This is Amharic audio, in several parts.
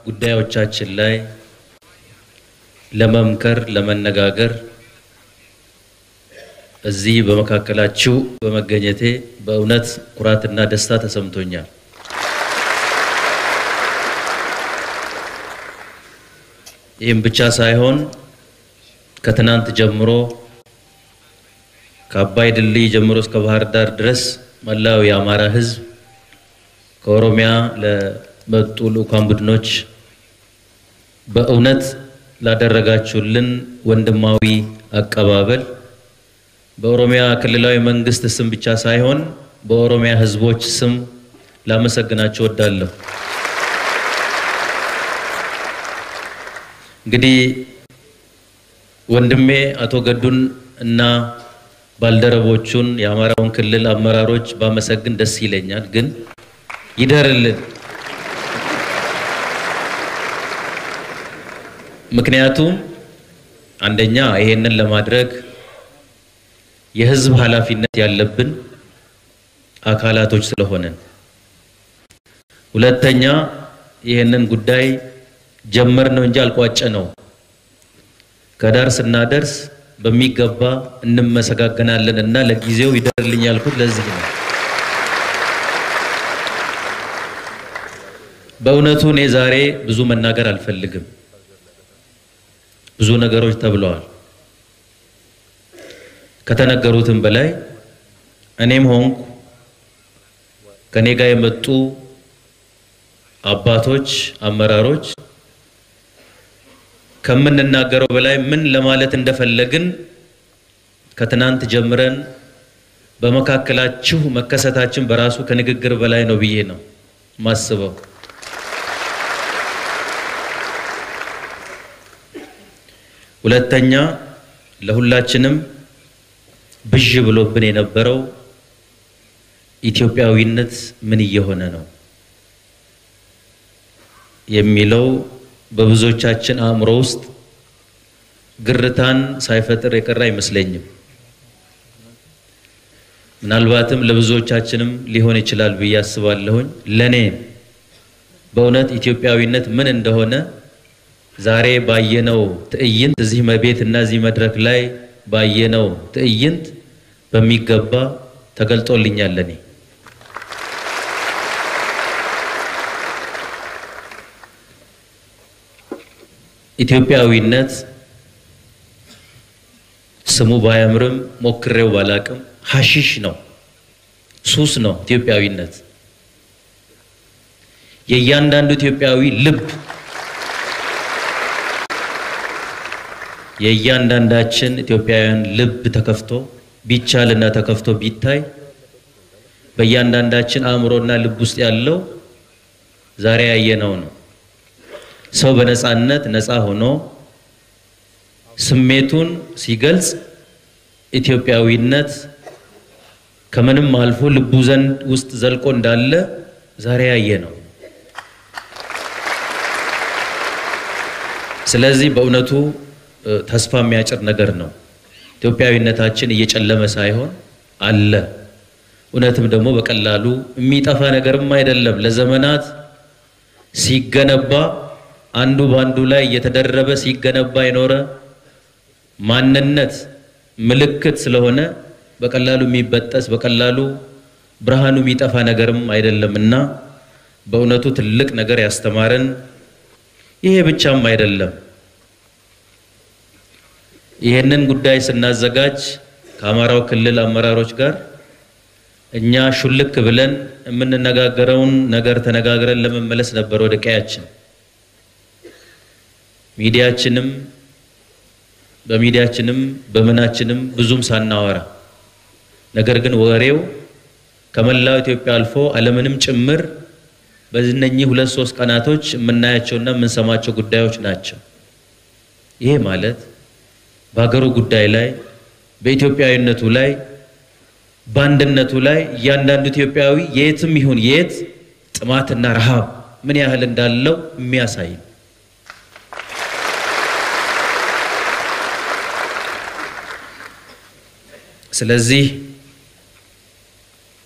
ጉዳዮቻችን ላይ ለመምከር፣ ለመነጋገር እዚህ በመካከላችሁ በመገኘቴ በእውነት ኩራትና ደስታ ተሰምቶኛል። ይህም ብቻ ሳይሆን ከትናንት ጀምሮ ከአባይ ድልድይ ጀምሮ እስከ ባህር ዳር ድረስ መላው የአማራ ሕዝብ ከኦሮሚያ ለመጡ ልዑካን ቡድኖች በእውነት ላደረጋችሁልን ወንድማዊ አቀባበል በኦሮሚያ ክልላዊ መንግስት ስም ብቻ ሳይሆን በኦሮሚያ ሕዝቦች ስም ላመሰግናችሁ እወዳለሁ። እንግዲህ ወንድሜ አቶ ገዱን እና ባልደረቦቹን የአማራውን ክልል አመራሮች ባመሰግን ደስ ይለኛል፣ ግን ይደርልን። ምክንያቱም አንደኛ ይሄንን ለማድረግ የህዝብ ኃላፊነት ያለብን አካላቶች ስለሆነን፣ ሁለተኛ ይሄንን ጉዳይ ጀመር ነው እንጂ አልቋጨ ነው። ከዳር ስናደርስ በሚገባ እንመሰጋገናለን እና ለጊዜው ይደርልኝ ያልኩት ለዚህ ነው። በእውነቱ እኔ ዛሬ ብዙ መናገር አልፈልግም። ብዙ ነገሮች ተብለዋል። ከተነገሩትም በላይ እኔም ሆንኩ ከኔ ጋር የመጡ አባቶች፣ አመራሮች ከምንናገረው በላይ ምን ለማለት እንደፈለግን ከትናንት ጀምረን በመካከላችሁ መከሰታችን በራሱ ከንግግር በላይ ነው ብዬ ነው ማስበው። ሁለተኛ ለሁላችንም ብዥ ብሎብን የነበረው ኢትዮጵያዊነት ምን እየሆነ ነው የሚለው በብዙዎቻችን አእምሮ ውስጥ ግርታን ሳይፈጥር የቀረ አይመስለኝም። ምናልባትም ለብዙዎቻችንም ሊሆን ይችላል ብዬ አስባለሁኝ። ለኔ በእውነት ኢትዮጵያዊነት ምን እንደሆነ ዛሬ ባየነው ትዕይንት እዚህ መቤት እና እዚህ መድረክ ላይ ባየነው ትዕይንት በሚገባ ተገልጦልኛል ለኔ። ኢትዮጵያዊነት ስሙ ባያምርም ሞክሬው ባላቅም ሀሺሽ ነው፣ ሱስ ነው። ኢትዮጵያዊነት የእያንዳንዱ ኢትዮጵያዊ ልብ የእያንዳንዳችን ኢትዮጵያውያን ልብ ተከፍቶ ቢቻልና ተከፍቶ ቢታይ በእያንዳንዳችን አእምሮና ልብ ውስጥ ያለው ዛሬ ያየነው ነው። ሰው በነፃነት ነፃ ሆኖ ስሜቱን ሲገልጽ ኢትዮጵያዊነት ከምንም አልፎ ልቡ ዘንድ ውስጥ ዘልቆ እንዳለ ዛሬ ያየ ነው። ስለዚህ በእውነቱ ተስፋ የሚያጭር ነገር ነው። ኢትዮጵያዊነታችን እየጨለመ ሳይሆን አለ። እውነትም ደግሞ በቀላሉ የሚጠፋ ነገርም አይደለም። ለዘመናት ሲገነባ አንዱ በአንዱ ላይ እየተደረበ ሲገነባ የኖረ ማንነት ምልክት ስለሆነ በቀላሉ የሚበጠስ በቀላሉ ብርሃኑ የሚጠፋ ነገርም አይደለም እና በእውነቱ ትልቅ ነገር ያስተማረን ይሄ ብቻም አይደለም። ይህንን ጉዳይ ስናዘጋጅ ከአማራው ክልል አመራሮች ጋር እኛ ሹልክ ብለን የምንነጋገረውን ነገር ተነጋግረን ለመመለስ ነበር ወደ ቀያችን። ሚዲያችንም በሚዲያችንም በምናችንም ብዙም ሳናወራ ነገር ግን ወሬው ከመላው ኢትዮጵያ አልፎ ዓለምንም ጭምር በእነኚህ ሁለት ሶስት ቀናቶች የምናያቸውና የምንሰማቸው ጉዳዮች ናቸው። ይሄ ማለት በሀገሩ ጉዳይ ላይ በኢትዮጵያዊነቱ ላይ በአንድነቱ ላይ እያንዳንዱ ኢትዮጵያዊ የትም ይሁን የት ጥማትና ረሃብ ምን ያህል እንዳለው የሚያሳይ ነው። ስለዚህ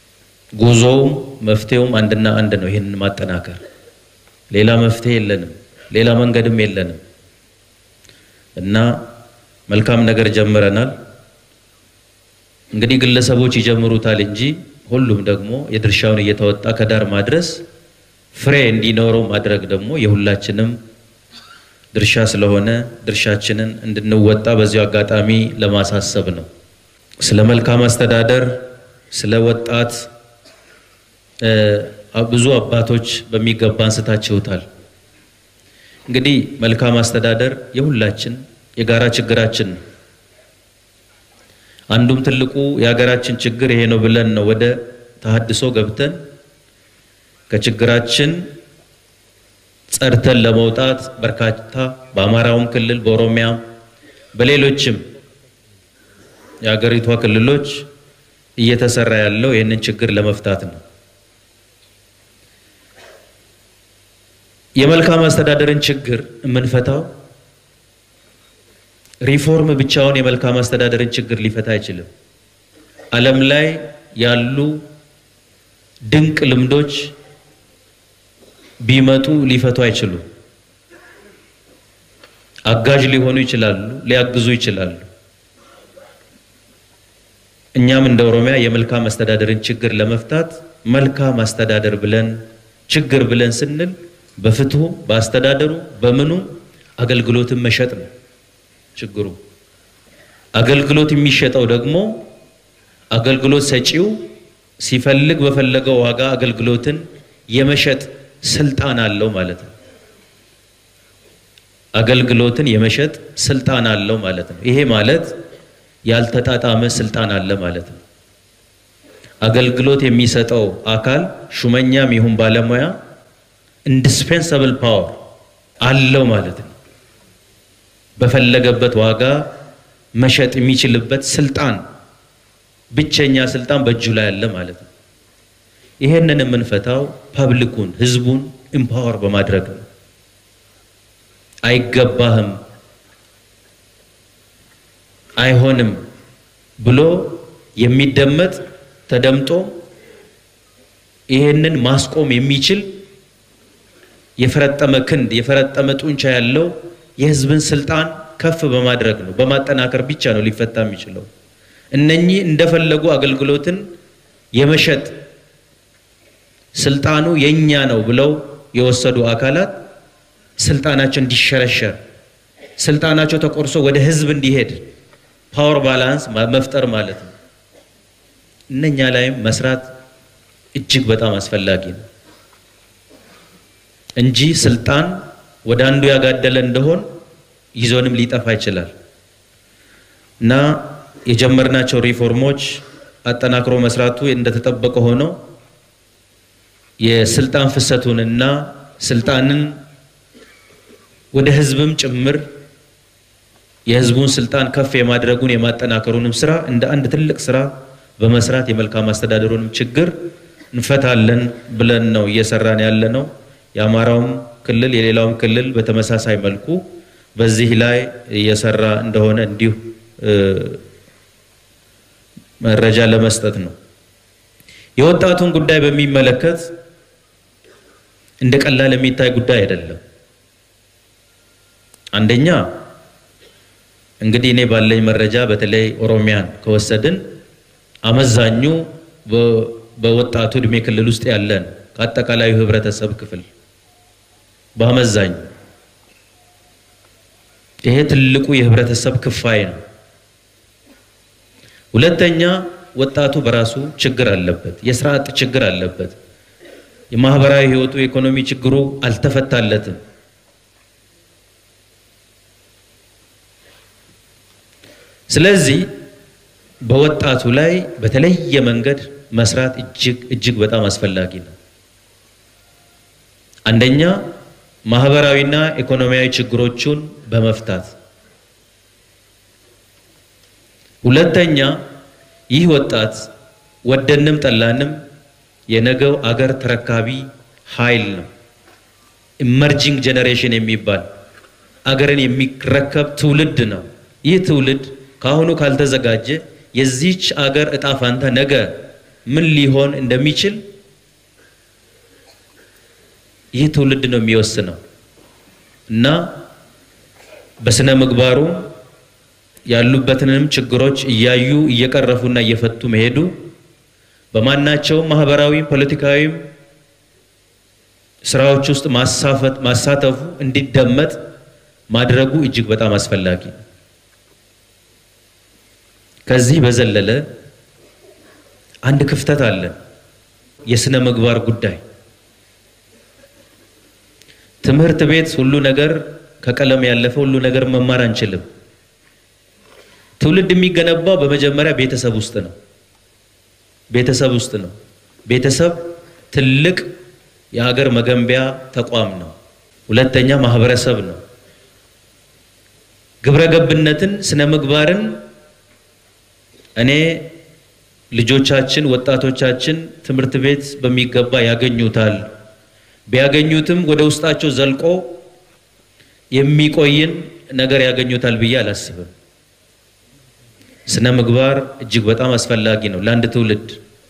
ጉዞውም መፍትሄውም አንድና አንድ ነው። ይህንን ማጠናከር ሌላ መፍትሄ የለንም። ሌላ መንገድም የለንም እና መልካም ነገር ጀምረናል። እንግዲህ ግለሰቦች ይጀምሩታል እንጂ ሁሉም ደግሞ የድርሻውን እየተወጣ ከዳር ማድረስ ፍሬ እንዲኖረው ማድረግ ደግሞ የሁላችንም ድርሻ ስለሆነ ድርሻችንን እንድንወጣ በዚሁ አጋጣሚ ለማሳሰብ ነው። ስለ መልካም አስተዳደር፣ ስለ ወጣት ብዙ አባቶች በሚገባ አንስታችሁታል። እንግዲህ መልካም አስተዳደር የሁላችን የጋራ ችግራችን ነው። አንዱም ትልቁ የሀገራችን ችግር ይሄ ነው ብለን ነው ወደ ተሐድሶ ገብተን ከችግራችን ጸድተን ለመውጣት በርካታ በአማራውም ክልል በኦሮሚያም በሌሎችም የሀገሪቷ ክልሎች እየተሰራ ያለው ይህንን ችግር ለመፍታት ነው። የመልካም አስተዳደርን ችግር የምንፈታው ሪፎርም ብቻውን የመልካም አስተዳደርን ችግር ሊፈታ አይችልም። ዓለም ላይ ያሉ ድንቅ ልምዶች ቢመጡ ሊፈቱ አይችሉም። አጋዥ ሊሆኑ ይችላሉ፣ ሊያግዙ ይችላሉ። እኛም እንደ ኦሮሚያ የመልካም አስተዳደርን ችግር ለመፍታት መልካም አስተዳደር ብለን ችግር ብለን ስንል በፍትሁ በአስተዳደሩ በምኑ አገልግሎትን መሸጥ ነው ችግሩ። አገልግሎት የሚሸጠው ደግሞ አገልግሎት ሰጪው ሲፈልግ በፈለገው ዋጋ አገልግሎትን የመሸጥ ስልጣን አለው ማለት ነው። አገልግሎትን የመሸጥ ስልጣን አለው ማለት ነው። ይሄ ማለት ያልተጣጣመ ስልጣን አለ ማለት ነው። አገልግሎት የሚሰጠው አካል ሹመኛም ይሁን ባለሙያ ኢንዲስፔንሳብል ፓወር አለው ማለት ነው። በፈለገበት ዋጋ መሸጥ የሚችልበት ስልጣን ብቸኛ ስልጣን በእጁ ላይ አለ ማለት ነው። ይሄንን የምንፈታው ፐብሊኩን ህዝቡን ኢምፓወር በማድረግ ነው። አይገባህም፣ አይሆንም ብሎ የሚደመጥ ተደምጦ ይሄንን ማስቆም የሚችል የፈረጠመ ክንድ የፈረጠመ ጡንቻ ያለው የህዝብን ስልጣን ከፍ በማድረግ ነው፣ በማጠናከር ብቻ ነው ሊፈታ የሚችለው። እነኚህ እንደፈለጉ አገልግሎትን የመሸጥ ስልጣኑ የኛ ነው ብለው የወሰዱ አካላት ስልጣናቸው እንዲሸረሸር ስልጣናቸው ተቆርሶ ወደ ህዝብ እንዲሄድ ፓወር ባላንስ መፍጠር ማለት ነው። እነኛ ላይም መስራት እጅግ በጣም አስፈላጊ ነው እንጂ ስልጣን ወደ አንዱ ያጋደለ እንደሆን ይዞንም ሊጠፋ ይችላል እና የጀመርናቸው ሪፎርሞች አጠናክሮ መስራቱ እንደተጠበቀ ሆኖ የስልጣን ፍሰቱንና ስልጣንን ወደ ህዝብም ጭምር የህዝቡን ስልጣን ከፍ የማድረጉን የማጠናከሩንም ስራ እንደ አንድ ትልቅ ስራ በመስራት የመልካም አስተዳደሩንም ችግር እንፈታለን ብለን ነው እየሰራን ያለ ነው። የአማራውም ክልል የሌላውም ክልል በተመሳሳይ መልኩ በዚህ ላይ እየሰራ እንደሆነ እንዲሁ መረጃ ለመስጠት ነው። የወጣቱን ጉዳይ በሚመለከት እንደ ቀላል የሚታይ ጉዳይ አይደለም። አንደኛ እንግዲህ እኔ ባለኝ መረጃ በተለይ ኦሮሚያን ከወሰድን አመዛኙ በወጣቱ እድሜ ክልል ውስጥ ያለን ከአጠቃላዩ ህብረተሰብ ክፍል በአመዛኙ ይሄ ትልቁ የህብረተሰብ ክፋይ ነው። ሁለተኛ ወጣቱ በራሱ ችግር አለበት፣ የስራ አጥ ችግር አለበት። የማህበራዊ ህይወቱ የኢኮኖሚ ችግሩ አልተፈታለትም። ስለዚህ በወጣቱ ላይ በተለየ መንገድ መስራት እጅግ እጅግ በጣም አስፈላጊ ነው። አንደኛ ማህበራዊና ኢኮኖሚያዊ ችግሮቹን በመፍታት ሁለተኛ ይህ ወጣት ወደንም ጠላንም የነገው አገር ተረካቢ ኃይል ነው። ኢመርጂንግ ጄኔሬሽን የሚባል አገርን የሚረከብ ትውልድ ነው። ይህ ትውልድ ከአሁኑ ካልተዘጋጀ የዚች አገር እጣ ፋንታ ነገ ምን ሊሆን እንደሚችል ይህ ትውልድ ነው የሚወስነው። እና በስነ ምግባሩ ያሉበትንም ችግሮች እያዩ እየቀረፉና እየፈቱ መሄዱ በማናቸውም ማህበራዊ፣ ፖለቲካዊም ስራዎች ውስጥ ማሳፈት ማሳተፉ እንዲደመጥ ማድረጉ እጅግ በጣም አስፈላጊ ነው። ከዚህ በዘለለ አንድ ክፍተት አለ። የስነ ምግባር ጉዳይ ትምህርት ቤት ሁሉ ነገር ከቀለም ያለፈ ሁሉ ነገር መማር አንችልም። ትውልድ የሚገነባው በመጀመሪያ ቤተሰብ ውስጥ ነው። ቤተሰብ ውስጥ ነው። ቤተሰብ ትልቅ የሀገር መገንቢያ ተቋም ነው። ሁለተኛ ማህበረሰብ ነው። ግብረ ገብነትን፣ ስነ ምግባርን እኔ ልጆቻችን ወጣቶቻችን ትምህርት ቤት በሚገባ ያገኙታል። ቢያገኙትም ወደ ውስጣቸው ዘልቆ የሚቆይን ነገር ያገኙታል ብዬ አላስብም። ስነ ምግባር እጅግ በጣም አስፈላጊ ነው ለአንድ ትውልድ።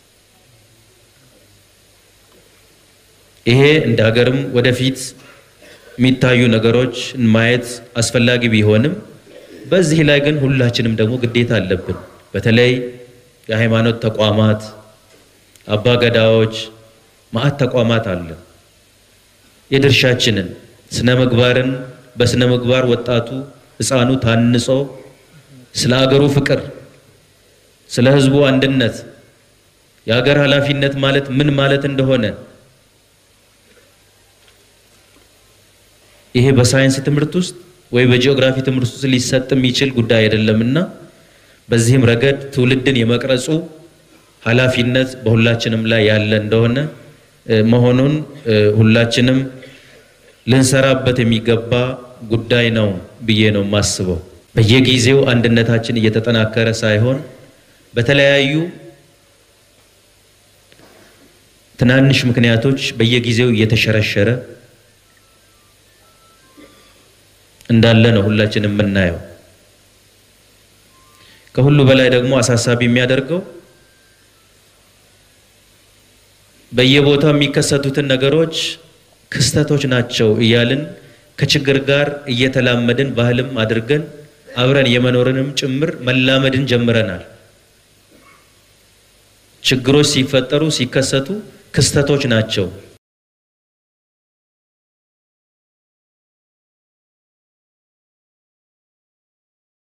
ይሄ እንደ ሀገርም ወደፊት የሚታዩ ነገሮች ማየት አስፈላጊ ቢሆንም በዚህ ላይ ግን ሁላችንም ደግሞ ግዴታ አለብን። በተለይ የሃይማኖት ተቋማት፣ አባገዳዎች፣ ማዕት ተቋማት አለ የድርሻችንን ስነ ምግባርን በስነ ምግባር ወጣቱ ሕፃኑ ታንጾ ስለ አገሩ ፍቅር፣ ስለ ሕዝቡ አንድነት፣ የሀገር ኃላፊነት ማለት ምን ማለት እንደሆነ ይሄ በሳይንስ ትምህርት ውስጥ ወይ በጂኦግራፊ ትምህርት ውስጥ ሊሰጥ የሚችል ጉዳይ አይደለምና በዚህም ረገድ ትውልድን የመቅረጹ ኃላፊነት በሁላችንም ላይ ያለ እንደሆነ መሆኑን ሁላችንም ልንሰራበት የሚገባ ጉዳይ ነው ብዬ ነው የማስበው። በየጊዜው አንድነታችን እየተጠናከረ ሳይሆን በተለያዩ ትናንሽ ምክንያቶች በየጊዜው እየተሸረሸረ እንዳለ ነው ሁላችንም የምናየው። ከሁሉ በላይ ደግሞ አሳሳቢ የሚያደርገው በየቦታው የሚከሰቱትን ነገሮች ክስተቶች ናቸው እያልን ከችግር ጋር እየተላመድን ባህልም አድርገን አብረን የመኖርንም ጭምር መላመድን ጀምረናል። ችግሮች ሲፈጠሩ ሲከሰቱ ክስተቶች ናቸው